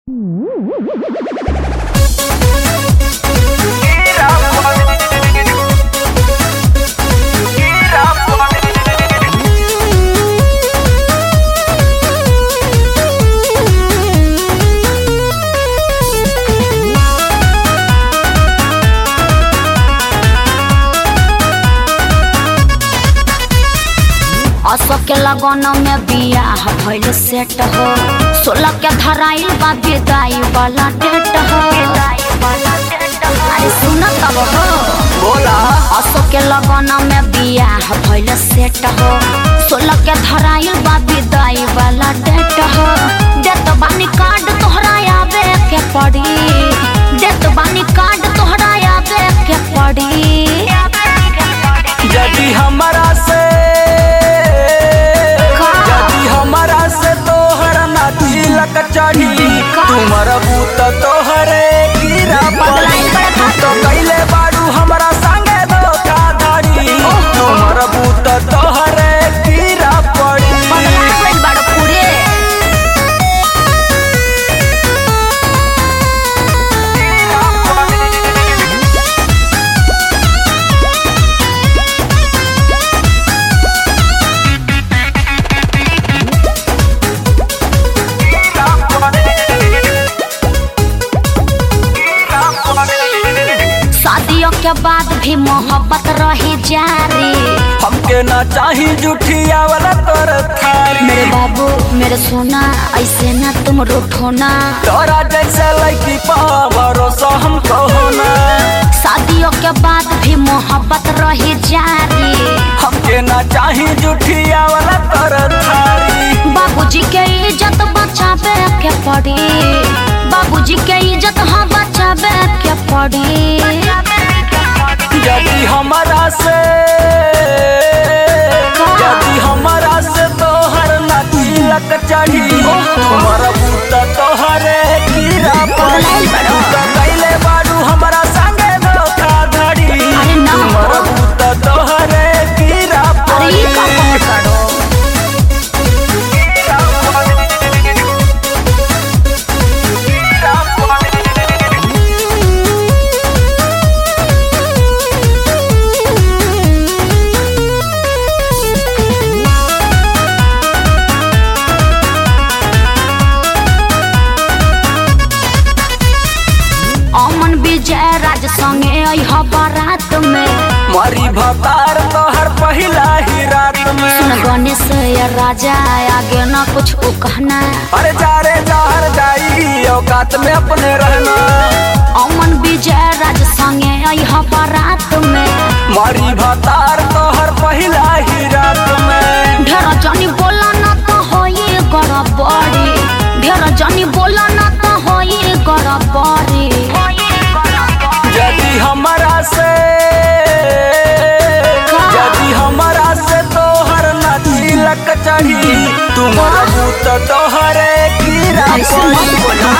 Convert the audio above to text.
अशोक के लगन में बियाह भइल सेट हो सोलह के धराइल बा विदाई वाला डेट हो अरे सुन तब हो बोला अशोक के लगन में बियाह भइल सेट हो सोलह के धराइल बा विदाई वाला डेट हो देत बानी कार्ड तोहरा आवे के पड़ी देत बानी कार्ड तोहरा आवे के पड़ी यदि हमारा से का? यदि हमारा से तोहर ना तिलक चढ़ी का? तुमर बूत तोहरे गिरा बदलाई पड़ी बड़ा तू तो कैले बारू हमरा संगे धोखाधड़ी ओहो। तुमर बूत तोहरे गिरा पड़ी बदला गइल बाड़ो पूरे शादियों के बाद भी मोहब्बत रही जारी हमके ना चाही जुठिया वाला तोर थारी मेरे बाबू मेरे सोना ऐसे ना तुम रूठोना तोरा जैसे लड़की पा भरोसा हमको होना शादियों के बाद भी मोहब्बत रही जारी हमके ना चाही जुठिया वाला तोर थारी बाबूजी के इज्जत बचावे के पड़ी बाबूजी के इज्जत हाँ बचावे के पड़ी यदि हमारा से यदि हमारा से तोहर ना तिलक चढ़ी तुम्हारा बूत तोहरे कीड़ा पड़ी तू तो कैले बारू हमारा संगे धोखाधड़ी अरे ना। तुम्हारा बूत तोहरे कीड़ा अरे ये का पड़ी कहत बाड़ो? अमन विजय राज संगे अइह बारात में मरी भतार तोहर पहिला ही रात सुन में गणेश या राजा आगे ना कुछ उ कहना अरे जारे जहर जाई औकात में अपने रहना अमन विजय राज संगे अइह बारात में मरी भतार तोहर पहिला ही रात में ढेर जनी बोला ना तो होई गड़बड़ी ढेर जनी बोला ना तो होई गड़बड़ी यदि हमारा से का? यदि हमारा से तोहर ना तिलक चढ़ी तुम्हारा भूत तोहरे कीड़ा ऐसे मत पड़ी बोलो।